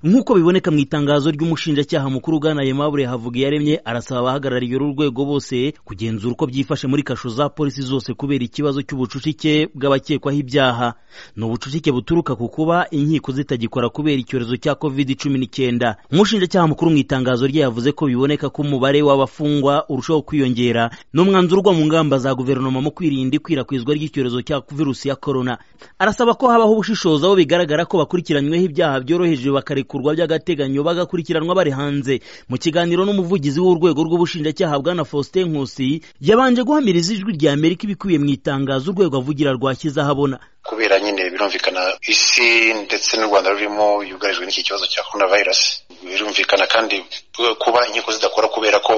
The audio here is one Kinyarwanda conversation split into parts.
nk'uko biboneka mu itangazo ry'umushinjacyaha mukuru ugana Aimable Havugiyaremye arasaba abahagarariye uru rwego bose kugenzura uko byifashe muri kasho za polisi zose kubera ikibazo cy'ubucucike bw'abakekwaho ibyaha ni ubucucike buturuka ku kuba inkiko zitagikora kubera icyorezo cya covid cumi n'icyenda umushinjacyaha mukuru mu itangazo rye yavuze ko biboneka ko umubare w'abafungwa urushaho kwiyongera n'umwanzuro ugwa mu ngamba za guverinoma mu kwirinda ikwirakwizwa ry'icyorezo cya virusi ya korona arasaba ko habaho ubushishozi aho bigaragara ko bakurikiranyweho ibyaha byoroheje bakarekurwa by'agateganyo bagakurikiranwa bari hanze mu kiganiro n'umuvugizi w'urwego rw'ubushinjacyaha bwana faustin nkusi yabanje guhamiriza ijwi rya amerika ibikubiye mu itangazo urwego avugira rwashyize ahabona kubera nyine birumvikana isi ndetse n'u rwanda rurimo yugarijwe n'iki kibazo cya korona vayirasi birumvikana kandi kuba inkiko zidakora kubera ko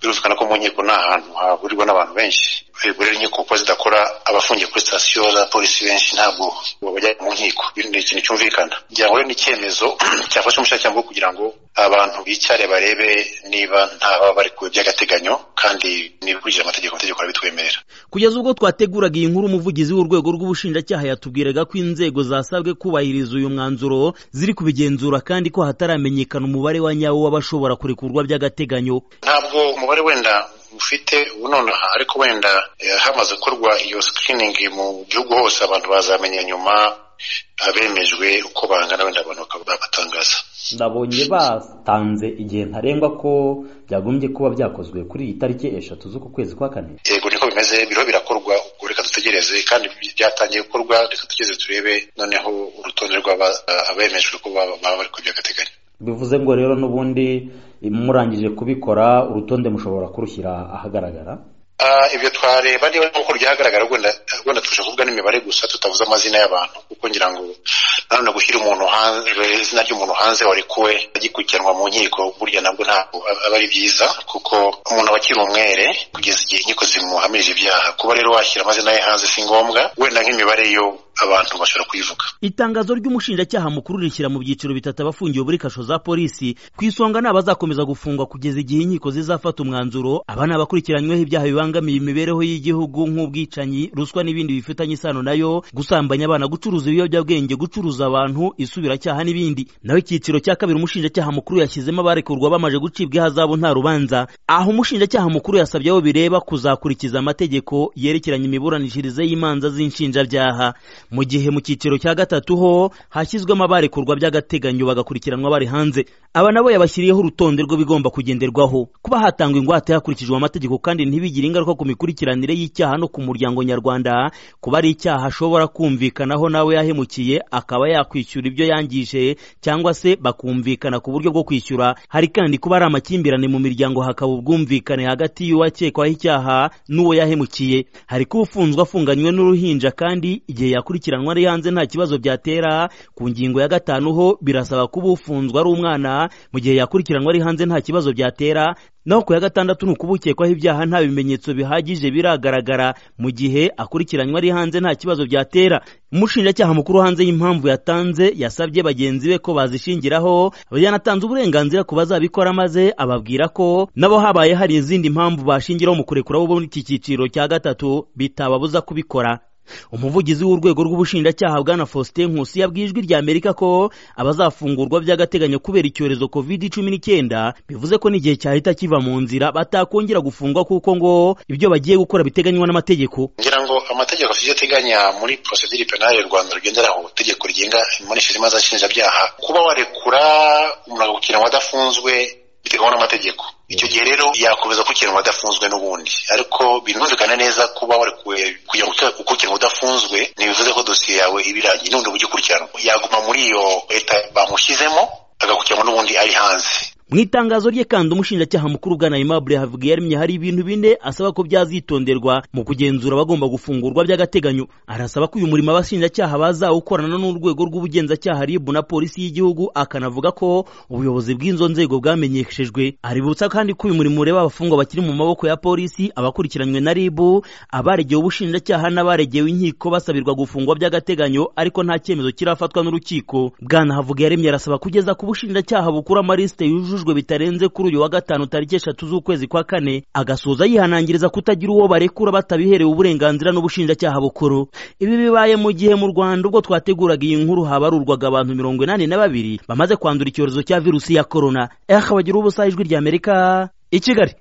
birumvikana ko mu nkiko ni ahantu hahurirwa n'abantu benshi rero inkiko kuba zidakora abafungiye kuri sitasiyo za polisi benshi ntabwo bajya mu nkiko ni ikintu cyumvikana byaba rero n'icyemezo cyafashe umushyakirangwa kugira ngo abantu bicyare barebe niba ntaba bari ku by'agateganyo kandi nibikurikije amategeko amategeko arabitwemerera kugeza ubwo twateguraga iyi nkuru umuvugizi w'urwego rw'ubushinjacyaha yatubwiraga ko inzego zasabwe kubahiriza uyu mwanzuro ziri kubigenzura kandi ko hataramenyekana umubare wa nyawo w'abashobora kurekurwa by'agateganyo ntabwo umubare wenda ufite ubu nonaha ariko wenda hamaze gukorwa iyo sikiriningi mu gihugu hose abantu bazamenya nyuma abemejwe uko bangana wenda abantu babatangaza ndabonye batanze igihe ntarengwa ko byagombye kuba byakozwe kuri iyi tariki eshatu z'uku kwezi kwa kane yego niko bimeze biriho birakorwa ubwo reka dutegereze kandi byatangiye gukorwa reka dutegereze turebe noneho urutonde rw'abemejwe ko baba bari ku by'agateganyo bivuze ngo rero n'ubundi murangije kubikora urutonde mushobora kurushyira ahagaragara ibyo twareba niba nk'uko ryagaragara wenda tubasha kuvuga n'imibare gusa tutavuze amazina y'abantu kuko ngira ngo nanone gushyira umuntu hanze izina ry'umuntu hanze warekuwe agikurikiranwa mu nkiko burya nabwo ntabwo aba ari byiza kuko umuntu aba akiri umwere kugeza igihe inkiko zimuhamirije ibyaha kuba rero washyira amazina ye hanze si ngombwa wenda nk'imibare yo abantu bashobora kuyivuga itangazo ry'umushinjacyaha mukuru rishyira mu byiciro bitatu abafungiwe muri kasho za polisi ku isonga ni abazakomeza gufungwa kugeza igihe inkiko zizafata umwanzuro aba ni abakurikiranyweho ibyaha bibangamiye imibereho y'igihugu nk'ubwicanyi ruswa n'ibindi bifitanye isano nayo gusambanya abana gucuruza ibiyobyabwenge gucuruza abantu isubiracyaha n'ibindi naho icyiciro cya kabiri umushinjacyaha mukuru yashyizemo abarekurwa bamaje gucibwa ihazabu nta rubanza aho umushinjacyaha mukuru yasabye abo bireba kuzakurikiza amategeko yerekeranye imiburanishirize y'imanza z'inshinjabyaha mu gihe mu cyiciro cya gatatu ho hashyizwemo abarekurwa by'agateganyo bagakurikiranwa bari hanze aba nabo yabashyiriyeho urutonde rw'ibigomba kugenderwaho kuba hatangwa ingwate hakurikijwe amategeko kandi ntibigire ingaruka ku mikurikiranire y'icyaha no ku muryango nyarwanda kuba ari icyaha ashobora kumvikanaho nawe yahemukiye akaba yakwishyura ibyo yangije cyangwa se bakumvikana ku buryo bwo kwishyura hari kandi kuba ari amakimbirane mu miryango hakaba ubwumvikane hagati y'uwakekwaho icyaha n'uwo yahemukiye hari kuba ufunzwe afunganywe n'uruhinja kandi igihe yakurikiye gukurikiranwa ari hanze nta kibazo byatera ku ngingo ya gatanu ho birasaba kuba ufunzwe ari umwana mu gihe yakurikiranwa ari hanze nta kibazo byatera naho ku ya gatandatu ni ukuba ukekwaho ibyaha nta bimenyetso bihagije biragaragara mu gihe akurikiranywe ari hanze nta kibazo byatera umushinjacyaha mukuru hanze y'impamvu yatanze yasabye bagenzi be ko bazishingiraho yanatanze uburenganzira ku bazabikora maze ababwira ko nabo habaye hari izindi mpamvu bashingiraho mu kurekura bo muri iki cyiciro cya gatatu bitababuza kubikora umuvugizi w'urwego rw'ubushinjacyaha bwana faustin nkusi yabwiye ijwi rya amerika ko abazafungurwa by'agateganyo kubera icyorezo covid cumi n'icyenda bivuze ko n'igihe cyahita kiva mu nzira batakongera gufungwa kuko ngo ibyo bagiye gukora biteganywa n'amategeko ngira ngo amategeko afite ateganya muri porosedire penali y'u rwanda rugenderaho itegeko rigenga imunesheje imanza nshinjabyaha kuba warekura umuntu agakurikirana wadafunzwe bitewe n'amategeko icyo gihe rero yakomeza gukurikiranwa adafunzwe n'ubundi ariko birumvikana neza kuba warekuwe kujya gukurikiranwa udafunzwe ntibivuze ko dosiye yawe iba irangiye n'ubundi bujya ukurikiranwa yaguma muri iyo leta bamushyizemo agakurikiranwa n'ubundi ari hanze mu itangazo rye kandi umushinjacyaha mukuru bwana Aimable Havugiyaremye hari ibintu bine asaba ko byazitonderwa mu kugenzura abagomba gufungurwa by'agateganyo arasaba ko uyu murimo abashinjacyaha bazawukorana n'urwego rw'ubugenzacyaha RIB na polisi y'igihugu akanavuga ko ubuyobozi bw'izo nzego bwamenyeshejwe aributsa kandi ko uyu murimo ureba abafungwa bakiri mu maboko ya polisi abakurikiranywe na RIB abaregewe ubushinjacyaha n'abaregewe inkiko basabirwa gufungwa by'agateganyo ariko nta cyemezo kirafatwa n'urukiko bwana Havugiyaremye arasaba kugeza ku bushinjacyaha bukura amaliste yujuje yasubijwe bitarenze kuri uyu wa gatanu tariki eshatu z'ukwezi kwa kane agasoza yihanangiriza kutagira uwo barekura batabiherewe uburenganzira n'ubushinjacyaha bukuru ibi bibaye mu gihe mu rwanda ubwo twateguraga iyi nkuru habarurwaga abantu mirongo inani na babiri bamaze kwandura icyorezo cya virusi ya korona eha bagira ubusa ijwi ry'amerika i kigali